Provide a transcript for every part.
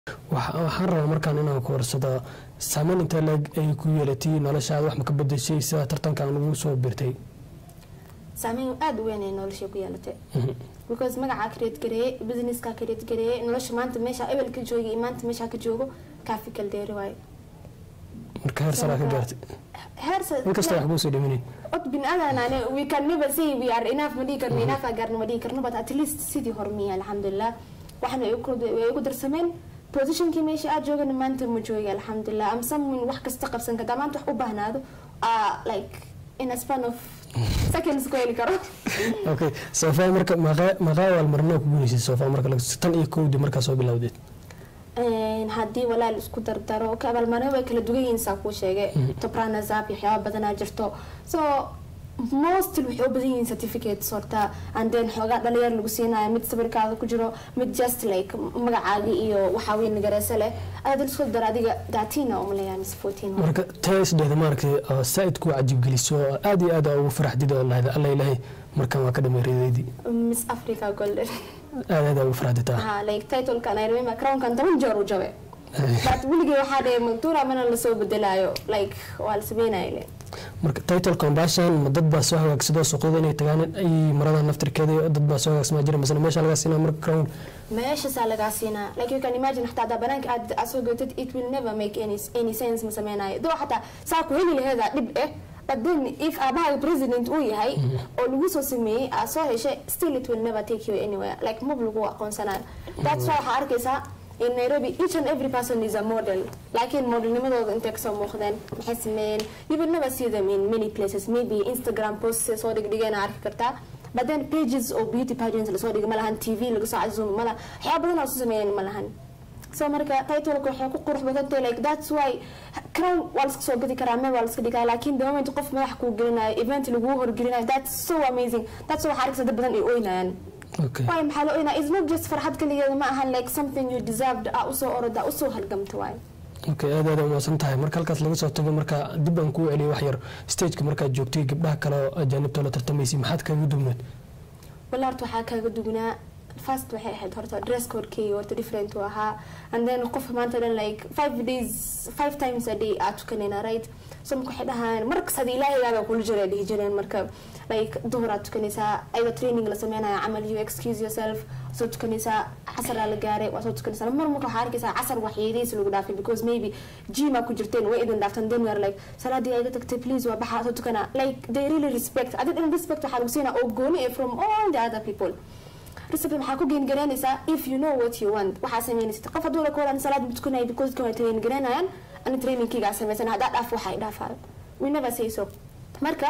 waxaan rabaa markaan inaan ku warsado saameyn intee leeg ay ku yeelatay noloshaada wax ma ka bedeshay sida tartankan ugu soo birtay saameyn aada u weyn ay nolosha ku yeelatay because magacaa create gareeye businesska create gareeye nolosha maanta meesha ebel ka jooga iyo maanta meesha ka joogo kaafi kaldeeri waayo marka heer saraa ka gaartay inkastoo wax kuu soo dhaminayn od bin adan we can never say we are enough ma dhihi karno enough aa gaarno ma dhihi karno but at least sidii hormiya alxamdulilah waxna way igu darsameen positionkii meesha aad joogana maanta ma jooga alxamdulilah am someone wax kasta qabsan kartaa maanta wax u baahnaado like in a span of seconds ku heli karo okay sofa marka maqaa waalmarnaa ku guuleysay sofa marka tan iyo kowdii markaa soo bilowdeed haddii walaal isku dardaro abaalmarino way kala dugan yihiin saa kuu sheegay tobrana zap iyo waxyaaba badanaa jirto so mostly waxay u badan yihiin certificates horta and then xoogaa dhalinyar lagu siinayo mid sawirkaada ku jiro mid just like magacaagi iyo waxaa weyn nagareese leh aad isku dar adiga datina umaleeyaa mise fourteen marka tee isdheeda maaragtay saaid ku cajibgeliso aad iyo aad ugu faraxdid oo lahda alla ilaahay markaan waa ka dhamay reedeydii miss africa golden aad aad ugu faraxditaa ha like titlekan i remember crownkan toban jeer u jabe but weligii waxaa dhahay maktuura mana lasoo bedelaayo like waa la sameynaya le marka title combustion ma dad baa soo hagaagsadoo suuqyada inay tagaan ay marada naftirkeeda dad baa soo hagaagsamaa jira masana meesha lagaa siinaa marka crown meeshaasaa lagaa siinaa like you can imagine xataa hadaa banaanka aad asoo gootid it will never make any, any sense ma sameynayo doo xataa saa ku heli laheeda dhib eh but then if aabaha president uu yahay oo lagu soo sameeyey aad soo heshay still it will never take you anywhere like mab lagu aqoonsanayo that's why waxaa arkaysaa in nairobi each and every person is a model laakiin modelnimadooda intay kasoo muuqdeen maxay sameeyeen you will never see them in many places maybe instagram posts soo dhigdhigeen arki kartaa but then pages oo beauty pageants lasoo dhigay ma lahan tv laga soo casuumi ma laha waxyaaba badan oo soo sameeyeen ma lahan so marka titleka waxay ku qurux badantay like that's why crown waa laska soo gadi karaa meel waa laska dhigaa laakiin the moment qof madax kuu gelinayo event laguu horgelinayo that's so amazing that's why waxaa arkaysa dad badan ay oynayaan waay maxaa la oynaa is not just farxad kaligeeda ma ahan like something you deserved aa usoo oroda usoo halgamta waay okay aad aad umaasan tahay marka halkaas laga soo tago marka dib aan kuu celiyo wax yar stageka markaad joogtay gabdhaha kale oo ajaanibta la tartamaysay maxaad kaga dugnayd walla horta waxaa kaaga dugnaa first waxay ahayd horta dress codekii horta different uu ahaa and then qof maanta dhan like five days five times a day aa tukanayna right so marka waxay dhahaan markas hada ilaahaygaaba kula jira dhihi jireen marka like duhur aad tukanaysaa ayada training la sameynaya camal you excuse yourself soo tukanaysaa casaraa la gaaray waa soo tukanaysaa mar marka waxaa arkaysaa casar waxyeedaysi lagu dhaafay because maybe gym aa ku jirteen way idin dhaaftan then you are like salaadii ayga tagtay please waa baxaa soo tukana like they really respect adig in respect waxaa lagu siinaa oo gooni eh from all the other people recipe maxaa ku geen garanaysaa if you know what you want waxaa sameynaysid qof hadduu la koolaan salaad ma tukanaya because dadka way train garanayaan ani trainingkiigaa sameysan haddaa dhaaf waxa dhaafayo we never say so marka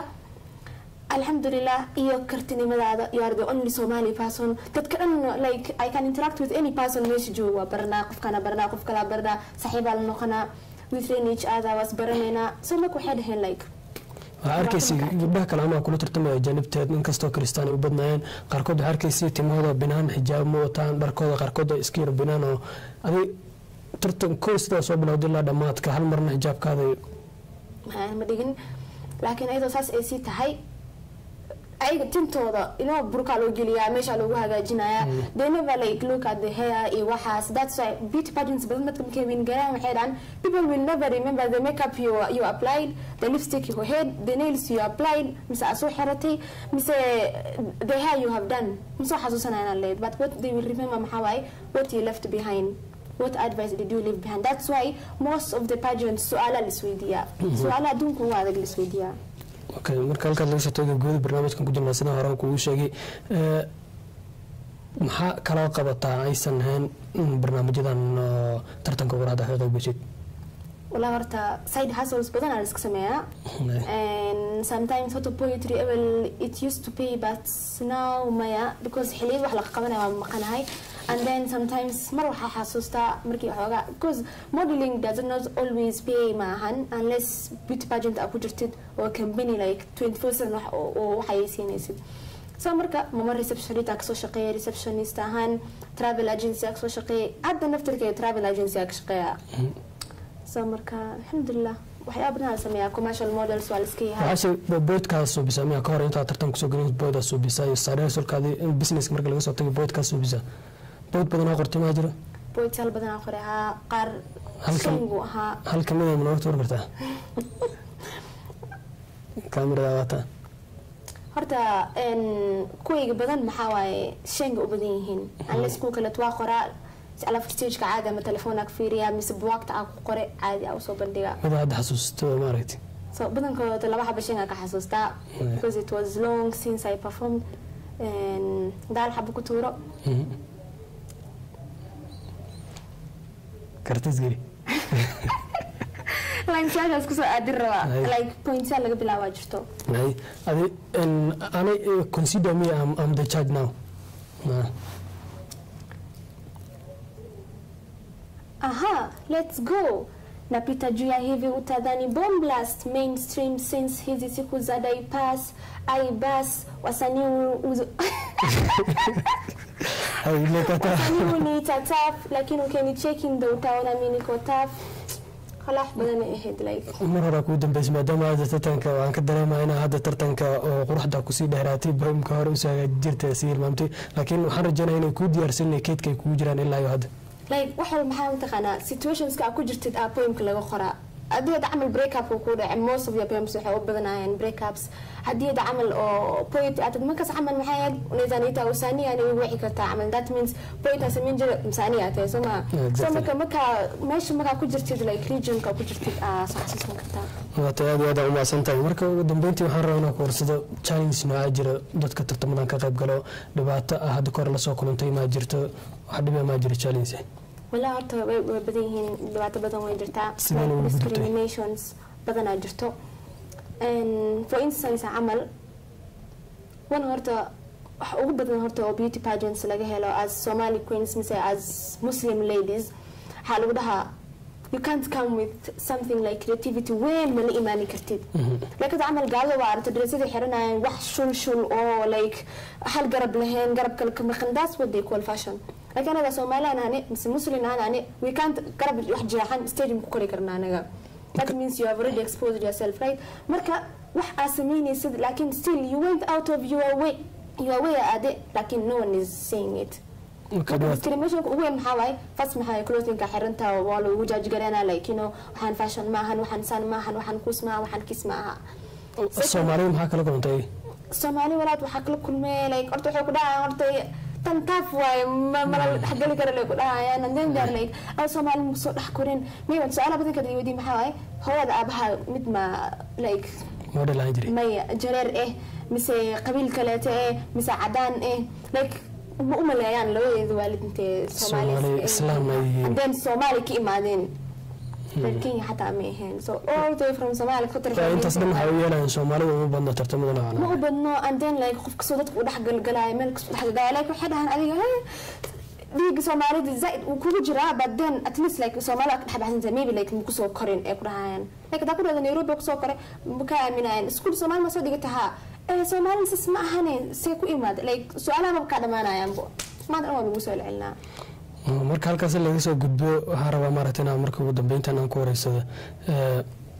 alxamdulilah iyo kartinimadaada you are the only somali person dadka dhan like i can interact with any person meesha jooga waa baranaa qofkana baranaa qof kalaa baranaa saxiibaa la noqonaa we train each other waas baranaynaa so marka waxay dhaheen like waxaa arkaysay gabdhaha kale amaa kula tartamaya ajaanibteed inkastoo kristaan ay u badnaayeen qaarkood waxaa arkaysay timahooda binaan xijaab ma wataan dharkooda qaarkood iska yar binaan oo adig tartan kow sidaa soo bilowda ilaa dhammaadka hal marna xijaabkaada ma dhigin laakiin ayadoo saas ay sii tahay ayaga tintooda inoo burkaa loo geliyaa meesha loogu hagaajinayaa they never like look at the hair iyo waxaas that's why beauty pageants badan dadka markay win garaan waxay dhahan people will never remember the makeup you, you applied the lipstick you had the nails you applied mise aad soo xiratay mise the hair you have done masoo xasuusanayaan leed but what they will remember maxaa waaye what you left behind what advice did you leave behind that's why most of the pageants su-aala laisweydiiyaa su-aala adduunka ugu adag laisweydiiyaa okay marka halkaad laga soo tago guuda barnaamijkan ku jirnaa sidaan hore kugu sheegay maxaa kaloo qabataa aysan ahayn barnaamijyadan tartanka waraada ka qaybgashid walaa horta side hustles badan aan iska sameeyaa and sometimes horta poetry well it used to pay but now maya because xiliyad wax la qabanaya waa maqanahay and then sometimes mar waxaa xasuustaa markii waxoogaa because modeling does not always pay maahan unless beauty pageant aa ku jirtid oo company like twenty four seven wax oo waxay siinaysid so marka mama receptionist aa kasoo shaqeeya receptionist ahaan travel agency aa kasoo shaqeeya hadda naftirkeeda travel agency aa ka shaqeeya so marka alxamdulilah waxyaaba badan la sameeyaa commercial models waa liska yahay waxaase boydkaa suubisa miya ka hor intaa tartan kusoo gelin boydaa suubisa iyo sareesulkaadi business marka laga soo tagay boydkaa suubisa boyd badanaa qortay maa jira poetyaal badanaa qoray ahaa qaar Halkan- shangu ahaa hal kamid a manoo tuur kartaa kaamirada waataa horta een, kuwayga badan maxaa waaye shanga u badan yihiin unless kuwa kaleet waa qoraa alaf stageka caadi ama telefoona ka fiiriya mise buwaagta aa ku qore caadi aa usoo bandhiga mid hadda xasuusto maaragti so badankooda laba xaba shangaa ka xasuustaa Mm. because it was long since I performed Een, daal xaba ku tuuro kartis geli linesyaashaas kusoo aadin rabaa Ay. like pointsyaa laga bilaabaa jirto Hay, adi en, ani eh, consider me I'm, I'm the judge now Ah, aha let's go napita juu ya hivi utadhani bomb blast mainstream since hizi siku za daipas aibas wasanii uzu- hay, lekata wasanii uniita taf lakini ukinicheki ndo utaona mi niko taf khalaax badan ay ahayd like mar hore kuu dambeysay maadaama hadda tartanka waan ka dareemaya inaa hadda tartanka oo quruxda kusii dheeraatay bohimka hore usoo hagaajin jirta sii hilmaamtay laakiin waxaan rajeynaya inay kuu diyaarsan inay keydka ay kugu jiraan ilaa iyo hadda like wax walba maxaa mataqaanaa situationska aad ku jirtid aa poemka laga qoraa haddii hadda camal breakupka ku dhacay most of your poems waxay u badanayeen breakups haddii hadda camal oo poet aad markaas camal maxay ahayd unaweza usania ni wici kartaa camal that means poet aa samayn jira msania aa tahay soo maa so Exactly. marka markaa meesha markaa ku jirtid like regionka ku jirtid aa soo xasuusan kartaa waata aad iyo aad u mahadsan tahay marka ugu dambeyntii waxaan rabaa inaan ku warsado challenge noocaa jira dadka tartamadan ka qayb galo dhibaato ah hadda kahor lasoo kulantay maa jirto wax dhiba maa jiro challenge walaa horta way way badan yihiin dhibaato badan way jirtaa Sidee loogu gudubtay? discriminations badanaa jirto And for instance camal wan horta wax ugu badan horta oo beauty pageants laga helo as somali queens mise as muslim ladies waxaa lagu dhahaa you can't come with something like creativity weyn mala imaani kartid laakiin camal gaalada waa aragta dresada xiranayaan wax shul shul oo like hal garab lahayn garab kale ka maqan that's what they call fashion laakiin anaga soomaalian ane mise muslim aan ane we can't garab wax jeexan stadium ku kori karna anaga that means you have already exposed yourself right marka wax aa sameynaysid laakiin still you went out of your way your way ade laakiin no one is saying it marka dhibaato discriminationka ugu weyn maxaa waaye fast maxaa clothinka xirantaa waa lagu jaajgareena like you know waxaan fashion maahan waxaan san maahan waxaan kus maaha waxaan kis maaha soomaalida maxaa kala kulantay soomaali walaad waxaa kala kulmee like horta waxay ku dhahayaan horta tan taaf waaye ma mala dhexgeli kara lay ku dhahayaan and then they're like aw soomaali ma soo dhex korin mayba su-aalaha badanka weydiin maxaa waaye hooyada aabaha mid ma like model ahaan jiray maya jareer eh mise qabiil kaleeto eh mise cadaan eh like ma u maleeyaan labadeeda waalid intee Soomaali, Islaam ay yihiin. then soomaali ka imaadeen reer kenya xataa ma ahayn so all the way from somalia ka Ee, intaas dhan waxay u yeelayaan soomaalida uma badno tartamada ma noocana u badno and then like qof kastoo dadka u dhexgalgalaayo meel kastoo dhexgalgalaayo like waxay dhahaan adiga "Hey, dhiiga soomaalida zaaid uu kugu jiraa but then at least like soomaalida ka dhexbaxsanta maybe like ma kusoo korin ee ku dhahayaan like hadaa ku dhahda nairobi kusoo koray ma ka aaminayaan iskuul soomaali ma soo dhigata haa ee soomaalida sas ma ahane see ku imaada like su-aalaha maba kaa dhamaanayaanbo maanta dhan waa lagu soo celcelinaa marka halkaas laga soo gudbo waxaan rabaa maaragtay inaan marka ugu dambeyntan aan ku wareysado ee,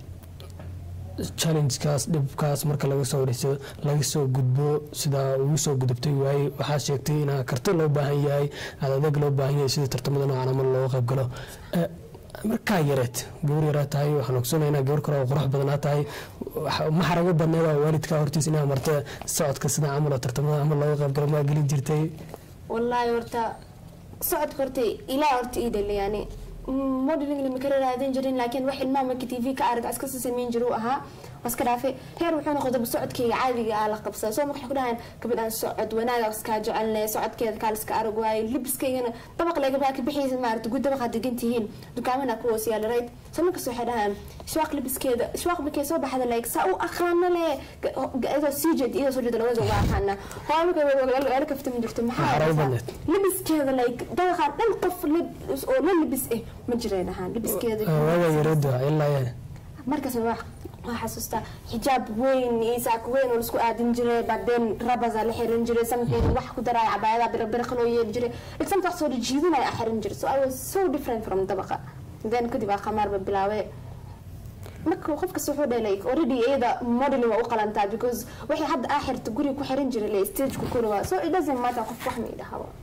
challengekaas dhibkaas marka laga soo wareysado laga soo gudbo sidaa ugu soo gudubtay waaye waxaa sheegtay inaa karti loo baahan yahay aad adeeg loo baahan yahay sida tartamada noocan ama looga qayb galo Ee, markaa yareed gabar yaraa tahay waxaan ogsoonaynaa gabar kale oo qurux badanaa tahay waxa- ma xarago badneed waa waalidkaa hortiis inaa marta socodka sida camal oo tartamada ama looga qayb galo maa gelin jirtay wallaahi horta socodka horta ilaa horta ii dhali yani modeling lama kala raadin jirin laakiin wax ilmaha marka tv ka arag iska sii samayn jiru ahaa waa iska dhaafay heer wuxuu noqday socodkayga caadiga ah la qabsada soo marka waxay ku dhahayan gabadhaan socod wanaaga iskaa jecelne socodkeeda kaa liska arag waayo libiskaygana dabaq leegabaa ka bixiysa maarata gud dabaqa degan tihiin dukaamana ku hoos yaala right soo markas waxay dhahaan shwaaq libiskeeda shwaaq markay soo baxda like saa u aqaana le iyadoo sii jeed iyadoo soo jeeda labada uga aqaana hooyo marka weela kaftami jirto maxaa Xarago haysaa? badneed. libiskeeda like dabaqaan dhan qof lib- oo la libis eh ma jiray dhahaan libiskeeda waaga yareed waa ilaa ya- markaas waa waa xasuustaa xijaab weyn iyo saako weyn oo laisku aadin jiray badeen rabasa la xiran jiray samkeeda wax ku daraya cabaayada birabirqa loo yeeli jiray like samta wax soo jiidinaya a xiran jiray so i was so different from dabaqa then kadib aa qamaarba bilaaway marka qof kasta wuxuu dhahay like already iyada modeling waa u qalantaa because waxay hadda aa xirta guriga ku xiran jiray le stage ku kori waa so it doesn't matter qof wax ma idhahaba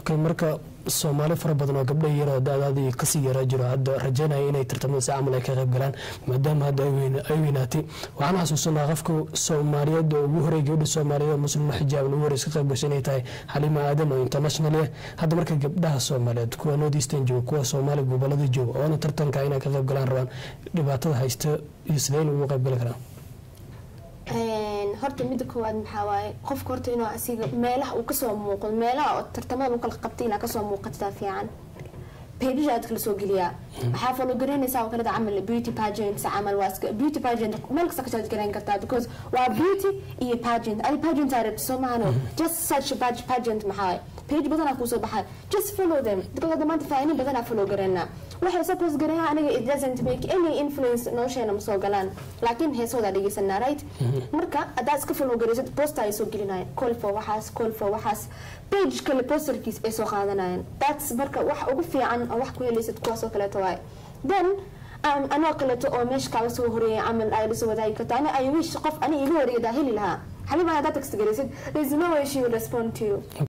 okay marka soomaali fara badan oo gabdha yaroo da-daadii kasii yaraa jiro hadda rajeynaya inay tartamada si camal ay ka qayb galaan maadaama hadda ay weyna- ay weynaatay waxaan xasuusanaa qofka soomaaliyeed oo ugu horey gabdha soomaaliyeed oo muslima xijaaban ugu horeysa ka qayb gashay inay tahay xalima aadan oo international ah hadda marka gabdhaha soomaaliyeed kuwa north eastern jooga kuwa soomaali gobolada jooga oona tartanka inay ka qayb galaan rabaan dhibaatada haysta iyo sidee in ugu qayb gali karaan Een, horta midda koowaad maxaa waaye qofka horta inuu asiga meelaha uu kasoo muuqdo meelaha oo tartamada uu kala qabtay inaa kasoo muuqataa fiican pageja aad kala soo geliyaa waxaa follow garaynaysaa oo kaleda camal beauty pageants camal waa iska beauty pageant meel kasta ka charge garayn kartaa because waa beauty iyo pageant adi pageant aa rabta soo maahano just search page pageant maxaa waaye page badanaa kuusoo baxay just follow them because hadda maanta faahinin badanaa follow garaynaa waxay suppose garayaa aniga it doesn't make any influence nolosheena ma soo galaan laakiin heesoodaa dhegeysanaa right marka haddaad iska follow garaysid poster ay soo gelinayaan call for waxaas call for waxaas page kale posterkiis ay soo qaadanayaan that's marka wax ugu fiican oo wax ku helaysad kuwaasoo kaleeto waaye then um, anoo kaleeto oo meesha kaaga soo horeeyay camal ay lasoo wadaagi karto ani i wish qof ani iga wareegadaa heli lahaa xalima haddaad text garaysid there's no way she will respond to you